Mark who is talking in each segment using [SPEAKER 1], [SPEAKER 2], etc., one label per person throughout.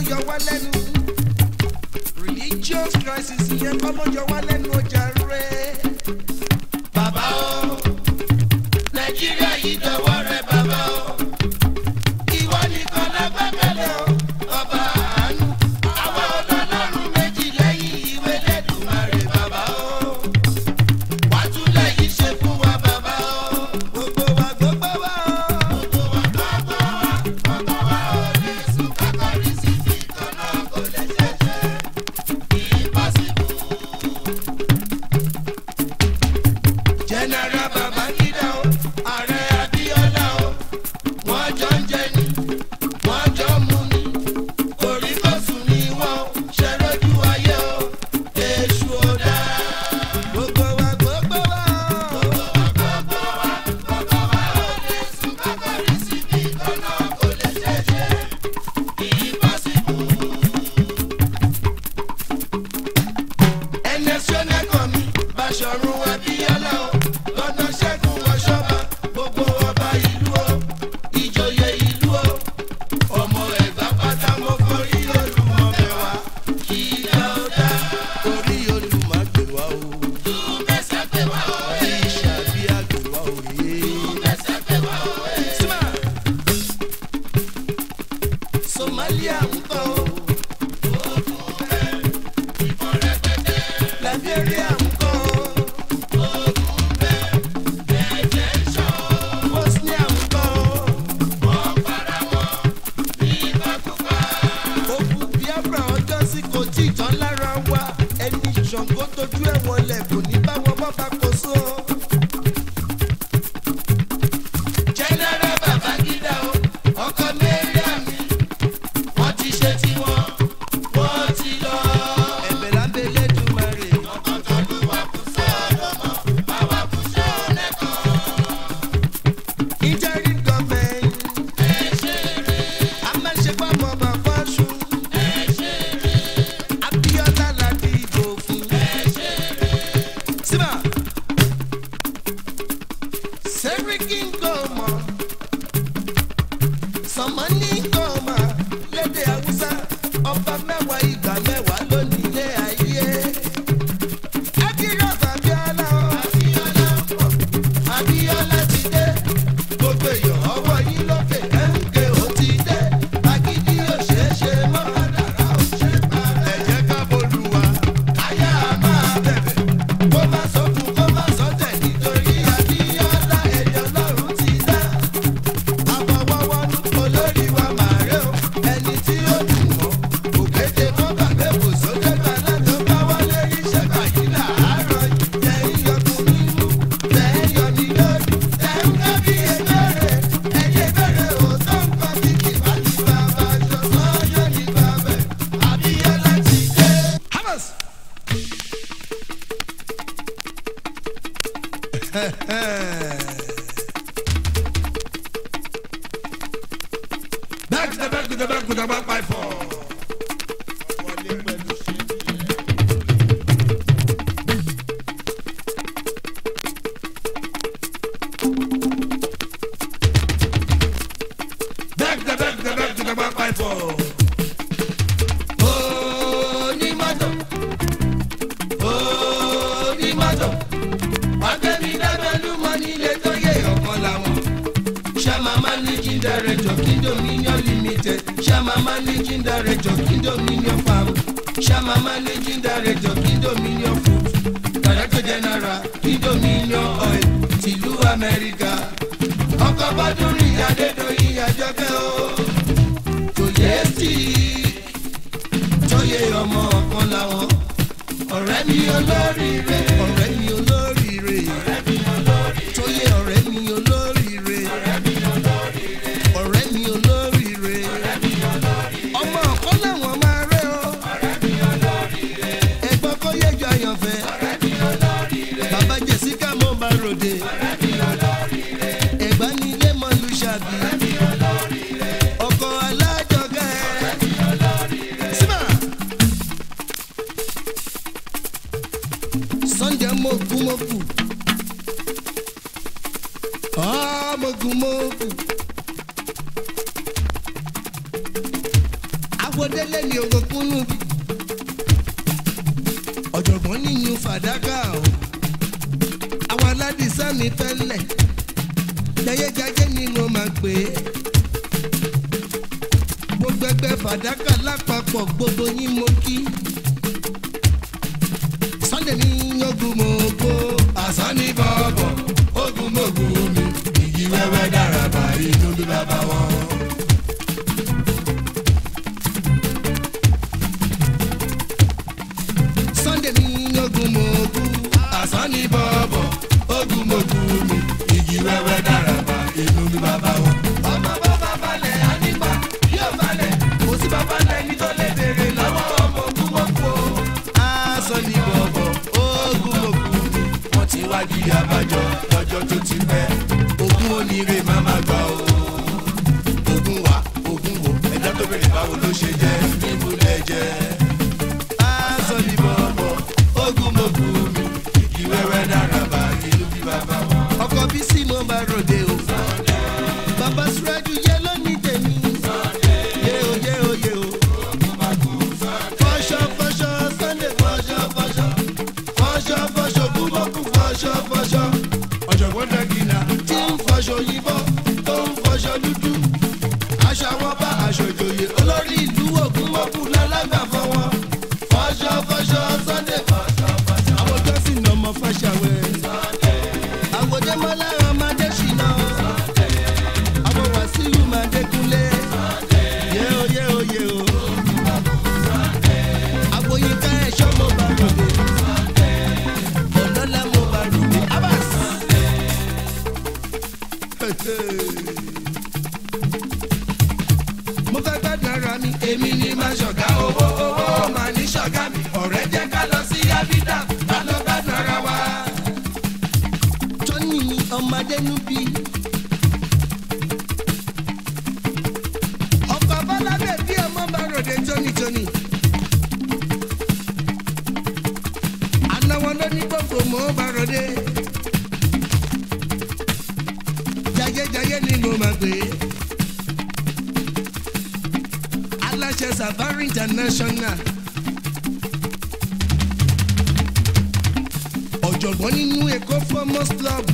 [SPEAKER 1] yọ wá lẹ́nu religious crisis yẹn kọ́ mọ́ yọ wá lẹ́nu ọjà rẹ̀.
[SPEAKER 2] bàbá o nàìjíríà yìí dọwọ́ rẹ bàbá o ìwọ nìkan lágbàgbẹ́lẹ̀ o ọba àánú àwa ọlọ́lọ́run méjì lẹ́yìn ìwé lẹ́dùnmarè bàbá o wà tún lẹ́yìn ṣe fún wa bàbá o
[SPEAKER 1] gbogbo wa gbogbo wa o.
[SPEAKER 2] gbogbo wa gbogbo wa gbogbo wa ò lè sùn kákọ́rí sí fi kan náà kò lè ṣẹ̀ṣẹ̀ impossible. general babangida o ààrẹ abiola o wọ́n jọ ń jẹ ni wọ́n jọ ń mu ni kòríkòsùn ni wọ́n ṣe lójú ayé o èṣù ò dáa.
[SPEAKER 1] gbogbo wa gbogbo wa o.
[SPEAKER 2] gbogbo wa gbogbo wa ò lè sùn kákọ́rí sí bí kan náà kò lè ṣẹ̀ṣẹ̀ impossible. ẹni ẹsẹ̀ nẹ́kọ̀ mi Báṣọ̀run Abíọ́lá o lọ́nà ṣẹ́gun ọ̀ṣọ́ba gbogbo ọba ìlú o ìjòyè ìlú o ọmọ ẹ̀gbá pátá mo forí olùmọ̀ mẹ́wàá kí ilé ó dá
[SPEAKER 1] orí olùmọ̀ gbé wa o.
[SPEAKER 2] mẹ́sà gbé wá o ẹ̀
[SPEAKER 1] ìṣàbí àgbè wa o yé.
[SPEAKER 2] mẹ́sà gbé wá o ẹ̀.
[SPEAKER 1] Símà. Somalia ń kọ́ o. Liberia ń kọ́ o. Bosnia ń kọ́ o. Ogun Biafra ọjọ́ sí kò tí ì tán lára wa. Ẹni Ṣàngó tójú ẹ̀ wọlé kò ní bá wọn bọ́ bá kó so.
[SPEAKER 2] General Babangida o, ọkọ Mariam mi, wọ́n ti ṣe tiwọn, wọ́n ti lọ.
[SPEAKER 1] Ẹ̀bẹ̀ lábẹ́ Elédùmarè.
[SPEAKER 2] Ọkàn tó lù wá kù sọ́dọ̀ mọ́, báwa kù sọ́ọ̀lẹ̀ kan.
[SPEAKER 1] Interim government.
[SPEAKER 2] Ẹ ṣe rè,
[SPEAKER 1] A máa ń ṣe fáwọn bàbá ṣu.
[SPEAKER 2] ẹ ṣe rè,
[SPEAKER 1] Abíọ́lá la dìbò fún.
[SPEAKER 2] ẹ ṣe rè.
[SPEAKER 1] Síbà. Sẹ́ríkì ń kọ́ ọmọ. Sọ̀mọ́ní ń kọ́ ọmọ. Lédè Haúsá, ọba mẹ́wàá ìgbà mẹ́wàá ló nílé ayé. Akíyọ̀sọ̀ Abíọ́lá o.
[SPEAKER 2] Abíọ́lá ń bọ̀, Abíọ́lá ti dé.
[SPEAKER 1] Gbogbo èèyàn ọwọ́ yín lókè kẹ́hìnkẹ́ ó ti dé. Agídí ò ṣeé ṣe mọ́. Àdàrà ò ṣe parẹ́. Ẹ jẹ́ ká bolúwa.
[SPEAKER 2] Káyà máa bẹ̀bẹ̀.
[SPEAKER 1] kó má sókun kó má sọ́tẹ̀ nítorí Abíọ́lá ẹ̀yọ́ lọ́rùn ti dá. àbọ̀wọ́wọ́nú olórí wa màrẹ́ o ẹni tí ó dùn mọ́ òkété kó gbàgbé kò sókè bàlá tó bá wọlé iṣẹ́ báyìí làárọ̀ yìí tẹ̀ ń yọkùn nínú tẹ̀ ń yọ ní lórí tẹ̀ ń ká bí ebèrè ẹ̀yẹ bèrè òótọ́ nǹkan bí kì bá ti bàbá aṣọ sọ́yọ́ ní bàbẹ̀ Abíọ́lá ti dé. Hamas.
[SPEAKER 2] Back to the back to the back to the back by four. Back to the back to the back to the back by four. Onímọ̀tò, onímọ̀tò, wákẹ́mi dábẹ́lú mọ́ nílé tó yẹ ọ̀kan làwọn. Shama managing director Kindominion Limited. Shama managing director Kindominion Farm. Shama managing director Kindominion Food. Director general Kindominion Oil. Tìlú Amẹ́ríkà. Ọkọ̀ Bọ́dúnrin Adédọ̀yìn Àjọkẹ́ o. Tòyé sí tóyè ọmọ ọ̀kan làwọn. Ọ̀rẹ́ mi olóríire.
[SPEAKER 1] ọ̀rẹ́ mi olóríire.
[SPEAKER 2] Ọ̀rẹ́ mi olóríire.
[SPEAKER 1] tóyè ọ̀rẹ́ mi olóríire.
[SPEAKER 2] Ọ̀rẹ́ mi olóríire.
[SPEAKER 1] ọ̀rẹ́ mi olóríire.
[SPEAKER 2] Ọ̀rẹ́ mi olóríire.
[SPEAKER 1] ọmọ ọ̀kan làwọn máa rẹ́ o.
[SPEAKER 2] Ọ̀rẹ́ mi olóríire.
[SPEAKER 1] ẹ̀gbọ́n kó yẹjọ àyànfẹ́.
[SPEAKER 2] Ọ̀rẹ́ mi olóríire.
[SPEAKER 1] bàbá jessica mo bá ròde.
[SPEAKER 2] Ọ̀rẹ́ mi olóríire.
[SPEAKER 1] ẹ̀gbá ní ilé mọ́lú ṣàbí.
[SPEAKER 2] Ọ̀rẹ́ mi olóríire.
[SPEAKER 1] ọkọ̀ alájọgẹ́.
[SPEAKER 2] Ọ̀rẹ́ mi olóríire.
[SPEAKER 1] síbà. sunday mogun moku. mogun moku. àwọdélé ni ògùnkúnnú bí ọ̀jọ̀gbọ́n nínú fàdákà o àwọn aládìsá mi tẹ́lẹ̀ jayéjayé ni mo máa pè é gbogbo ẹgbẹ́ fàdákà lápapọ̀ gbogbo yín mo kí sunday ní ogun mo gbó
[SPEAKER 2] àsán ní bọ̀bọ̀ ogun mọ̀gùn mi igi wẹ́wẹ́ dára bá inú bí bàbá wọn.
[SPEAKER 1] sunday ní ogun mo gbó
[SPEAKER 2] àsán ní bọ̀bọ̀ ogun mọ̀gùn mi igi wẹ́wẹ́ dára bá inú bí bàbá wọn. ọmọ bàbá balẹ̀ ànígbà yóò balẹ̀ kò sí bàbá lẹ́ni tó lè béèrè lọ́wọ́ ọmọ ogun mọ̀kú o.
[SPEAKER 1] aṣọ ní bọ̀bọ̀ ogun mo gbó
[SPEAKER 2] wọ́n ti wá di abájọ lọ́jọ́ tó ti pẹ́. ogún oníire máa ma gbà o. ogún wa ogún wo ẹ̀dá tó bèrè báwo ló ṣe jẹ́ níbo lẹ jẹ́. aṣọ ní bọ̀bọ̀ ogún mo kú mi kìkì wẹ́wẹ́ dára bá ìlú bí bàbá wọn.
[SPEAKER 1] ọkọ̀ bí sí mo bá ròde o bàbá sùrẹ́jù yẹ lónìí tèmi yé o yé o yé o fọṣọ fọṣọ sunday fọṣọ fọṣọ fọṣọ fọṣọ kúmọkù fọṣọ fọṣọ
[SPEAKER 2] ọ̀jọ̀gbọ́n dẹ́gìnà
[SPEAKER 1] tí ń fọṣọ òyìnbó tó ń fọṣọ dúdú aṣọ àwọn bá aṣọ ìjòyè olórí ìlú ògúnmọ́kù lálágbà fọwọ́ fọṣọ fọṣọ sunday fọṣọ fọṣọ àwọn jọ́sìn náà mọ fàṣàwẹ̀ àwòdé mọ́lá ọmọdé ṣìnà àwọn wàsíù máa dékunlé yé o yé o yé o àwòyíká ẹ̀ṣọ́ mo bá ròde ọ̀lọ́lá mo bá ròde abas. mo fẹ́ gbádùn ara mi
[SPEAKER 2] èmi ni máa ṣọ̀gá owó owó máa ní ṣọ̀gá mi ọ̀rẹ́ jẹ́ ká lọ sí abidà ká lọ gbádùn ara wa.
[SPEAKER 1] tọ́ni mi ọmọdé núbi. ọkọ̀ bọ́lábẹ́ bí ọmọ bá ròde tónítóní. anáwọ̀ ló ní gbogbo mọ́ bá ròde. jayéjayé ni mo máa gbé. aláṣẹ safari international. ọ̀jọ̀gbọ́n nínú èkó farmers club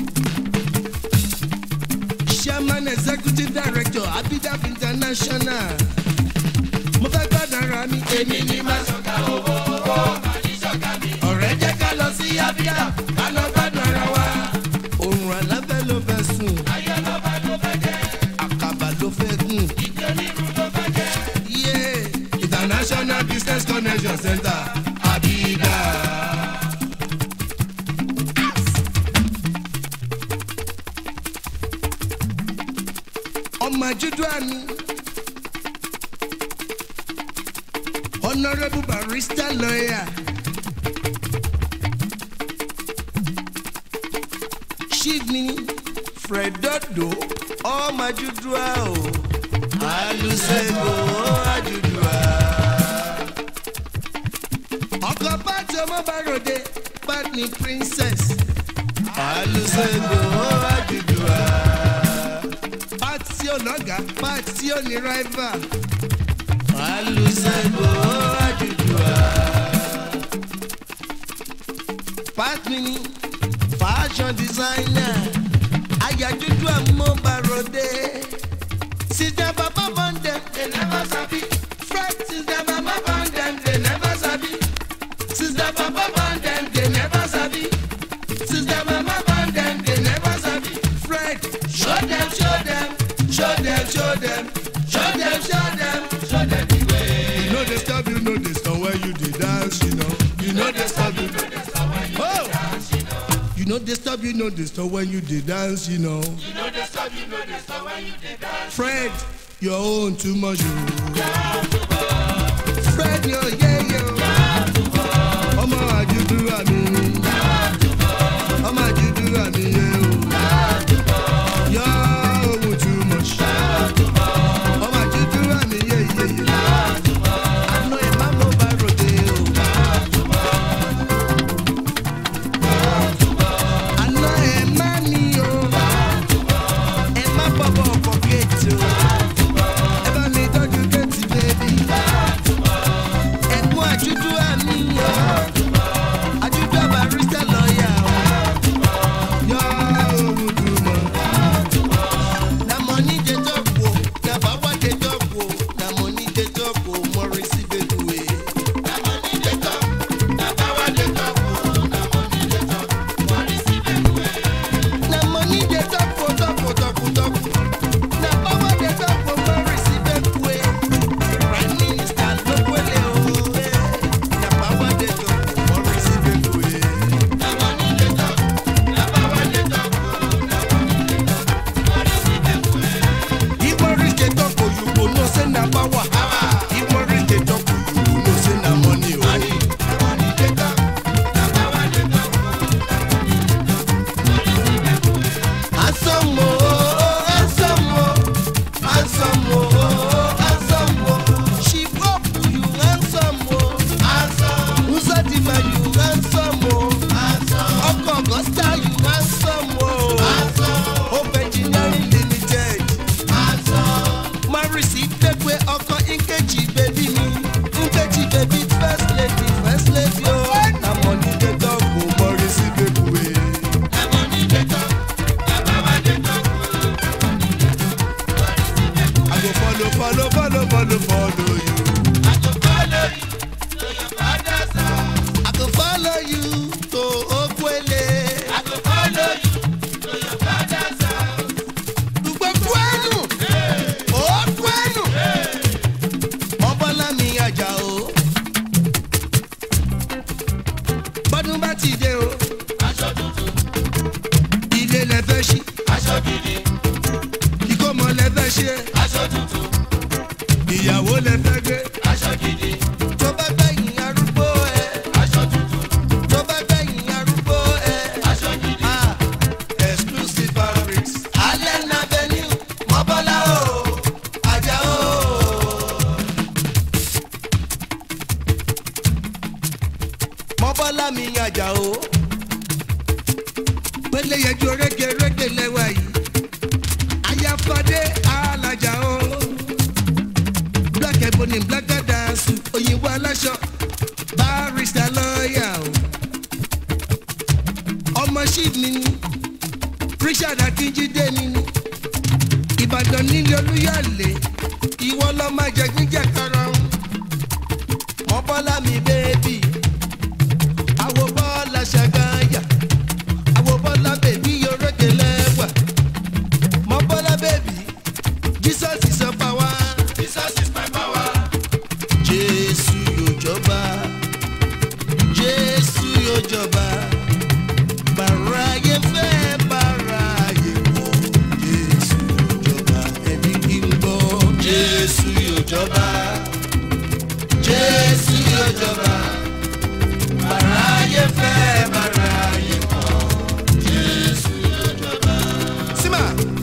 [SPEAKER 1] chairman executive director abidab international mo fẹ́ gbọ́dọ̀ ara mi
[SPEAKER 2] èmi ni máa ṣọ̀gá owó owó máa ní ṣọ̀gá mi ọ̀rẹ́ jẹ́ ká lọ sí abidà ká lọ gbádùn ara wa.
[SPEAKER 1] òrùn alábẹ́ ló fẹ́ sùn
[SPEAKER 2] ayé lọ́ba ló fẹ́ jẹ́
[SPEAKER 1] àkàbà ló fẹ́ gùn
[SPEAKER 2] ìdí onírú ló fẹ́ jẹ́.
[SPEAKER 1] yé
[SPEAKER 2] international business connection center abidà.
[SPEAKER 1] ọmọ àjùdú àmì honourable barrister lawyer chief ni fredodo ọmọ àjùdú àò
[SPEAKER 2] alùsègò àjùdùà.
[SPEAKER 1] ọkọ pàtó ọmọ bá ròde pàtó princess
[SPEAKER 2] alùsègò àjùdùà.
[SPEAKER 1] pàtó tí ò lọ́gàá pàtó tí ò ní rival
[SPEAKER 2] alùsègò àjùdùà.
[SPEAKER 1] pàtó ni fashion designer ayájúdú àmọ́ bá ròde síjà bàbá bọ́ndẹ̀
[SPEAKER 2] they never sabi.
[SPEAKER 1] fred síjà bàbá bọ́ndẹ̀
[SPEAKER 2] they never sabi.
[SPEAKER 1] síjà bàbá bọ́ndẹ̀
[SPEAKER 2] they never sabi.
[SPEAKER 1] síjà bàbá bọ́ndẹ̀
[SPEAKER 2] they never sabi.
[SPEAKER 1] fred
[SPEAKER 2] show them show them show them show them show them show them show them the way.
[SPEAKER 1] you no dey stop you no dey stop when you dey dance you know.
[SPEAKER 2] you no dey stop you no dey stop when you
[SPEAKER 1] Oh!
[SPEAKER 2] dey dance you know.
[SPEAKER 1] you no dey stop you no dey stop when you dey dance you know.
[SPEAKER 2] you no dey stop you no dey stop when you dey dance.
[SPEAKER 1] fred your own too much o. fred yo ye yo. ọmọ àjùdú àmì. ọmọ àjùdú àmì yẹ o. yọ ohun too much. ọmọ àjùdú àmì yẹ yẹ yẹ. àná ẹ̀ má mo bá ròde o. àná ẹ̀ má ní o. ẹ má bọ̀bọ̀ ọkọ̀ kéètì o. ẹ bá mi tọ́jú kéètì bébí. ọdún bá ti dé o
[SPEAKER 2] aṣọ tuntun
[SPEAKER 1] ilé lẹ fẹ́ ṣí
[SPEAKER 2] aṣọ gidi
[SPEAKER 1] ìkómọ lẹ fẹ́ ṣe
[SPEAKER 2] aṣọ tuntun
[SPEAKER 1] ìyàwó lẹ fẹ́ gbé.
[SPEAKER 2] aṣọ gidi
[SPEAKER 1] tó bá gbẹ̀yìn arúgbó ẹ
[SPEAKER 2] aṣọ tuntun
[SPEAKER 1] tó bá gbẹ̀yìn arúgbó ẹ.
[SPEAKER 2] aṣọ gidi
[SPEAKER 1] Ah, exclusive fabrics. allen avenue mọ́bọ́lá o ajá o. mọ́bọ́lá mi ajá o. pélé yẹjú rége rége lẹ́wà yìí. ayáfadé alájà o. black ebony black dance òyìnbó aláṣọ barrister lọ́ọ̀yà o. ọmọ ṣíf mi ni richard akínjídé mi ni ìbàdàn nílé olúyọ̀lé ìwọ lọ máa jẹ gbígbẹ karahun mọ́bọ́lá mi bẹ́ẹ̀bì àwo bọ́ọ̀lá ṣàgáyà àwo bọ́ọ̀lá bèbí yorókè lẹ́wà mọ́bọ́lá bèbí jesus is your power
[SPEAKER 2] jesus is my power
[SPEAKER 1] jésù yóò jọba jésù yóò jọba bàráyé fẹ́ bàráyé wọ̀ jésù yóò jọba ẹni kí n gbọ́ jésù yóò jọba jésù yóò jọba bàráyé fẹ́ bàráyé wọ̀ jésù yóò jọba. símà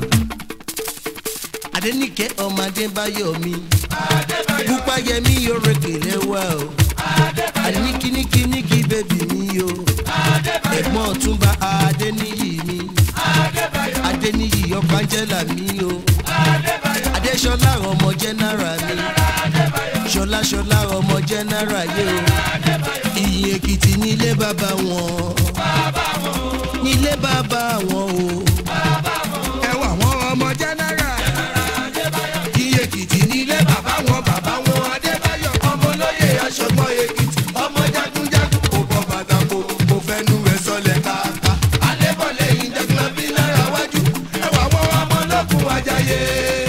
[SPEAKER 1] adẹnikẹ ọmọ adébáyọ mi pupa yẹmi yorùbá lẹwà o àní kíníkíníkí bẹbí mi o ẹ̀gbọ́n ọ̀túnba adéníyì mi adéníyì ọkọ angela mi o adéṣọlá ọmọ jẹnara mi ṣọlá ṣọlá ọmọ jẹnara yé o ìyìn èkìtì nílé bàbá wọn nílé bàbá wọn o ẹwà wọn ọmọ jẹnara ìyìn èkìtì nílé bàbá wọn bàbá wọn adébáyọ ọmọ olóyè aṣọgbọn èkìtì ọmọ jagunjagun kò bọ bàtà kò kò fẹnu rẹ sọlẹ káàká alébọlẹ ìdẹgbọn bí náírà wájú ẹwà wọn ọmọ ológun ajayé.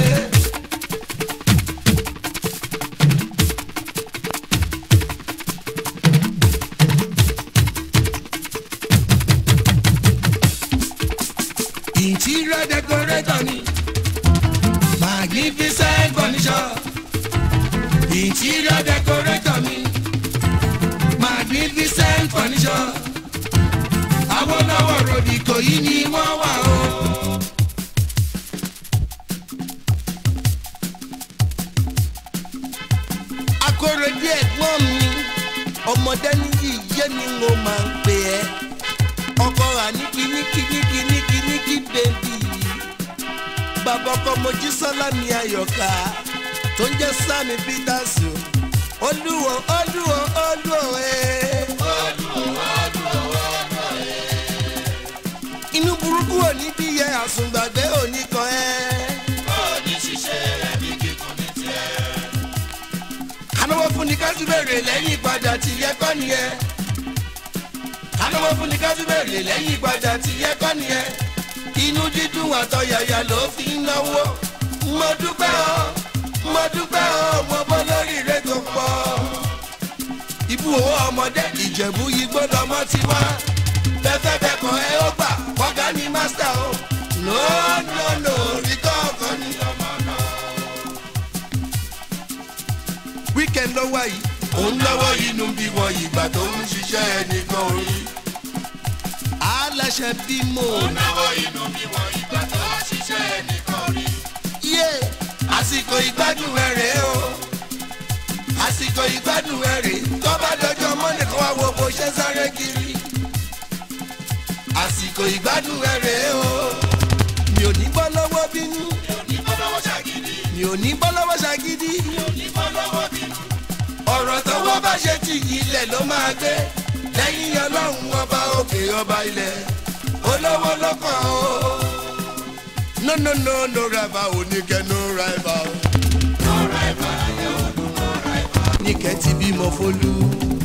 [SPEAKER 1] interior decorator ni magnificent furniture interior decorator mi magnificent furniture awolowo rodi kò yí ni wọ́n wà o. akórèdí ẹ̀gbọ́n mi ọmọdé níyì yé ni mo máa ń pè ẹ́ ọkọ rà ní kíníkíníkíníkíníkí bèbí bàbá ọkọ mojí sọlámi ayọ̀ká tó ń jẹ́ sami peters o olúwo olúwo olúwo ẹ̀. inú burúkú òní bí yẹ àsùngbàgbé òní kan ẹ́.
[SPEAKER 2] òní ṣiṣẹ́ ẹ̀mí kíkún ní tiẹ̀.
[SPEAKER 1] anáwó fún ni ká tún bèrè lẹ́yìn ìpadà tí yẹ kọ́ nìyẹn. anáwó fún ni ká tún bèrè lẹ́yìn ìpadà tí yẹ kọ́ nìyẹn. inú dídùn àtọ̀yàyà ló fi ń náwó. mo dúpẹ́ o mo dúpẹ́ o mo bọ́ lórí ire tó pọ̀. ibú owó ọmọdé ìjẹ̀bú igbó lọmọ ti wá. bẹ́fẹ́ bẹ́kọ̀ ẹ ó gbà kọ́gá ní mástà o. no no no rí kọ́ọ̀kan ní ọmọ náà weekend lọ́wọ́ yìí. òun lọ́wọ́ inú bí wọ́n ìgbà tó ń ṣiṣẹ́ ẹnìkan orí. aláṣẹ bímọ.
[SPEAKER 2] náwó inú mi wọ ìgbà tó ṣiṣẹ́ ẹnìkan rí.
[SPEAKER 1] yé àsìkò ìgbádùn ẹ rèé o. àsìkò ìgbádùn ẹ rèé. tó bá dọjọ́ mọ́nì kan wá wo bó ṣe ń sáré kiri. àsìkò ìgbádùn ẹ rèé o. mi ò ní bọ́ lọ́wọ́ bínú.
[SPEAKER 2] ní bọ́lọ́wọ́ ṣàgídí
[SPEAKER 1] mi ò ní bọ́ lọ́wọ́ ṣàgídí.
[SPEAKER 2] ní bọ́lọ́wọ́ bínú.
[SPEAKER 1] ọ̀rọ̀ tọwọ́ bá ṣe ti ilẹ̀ ló máa gbé lẹ́yìn ọlọ́run ọba òkè ọba ilẹ̀ olówó lọ́kàn o. no no no no rival oníkẹ́ no rival. níkẹ́ ti bímọ fólú.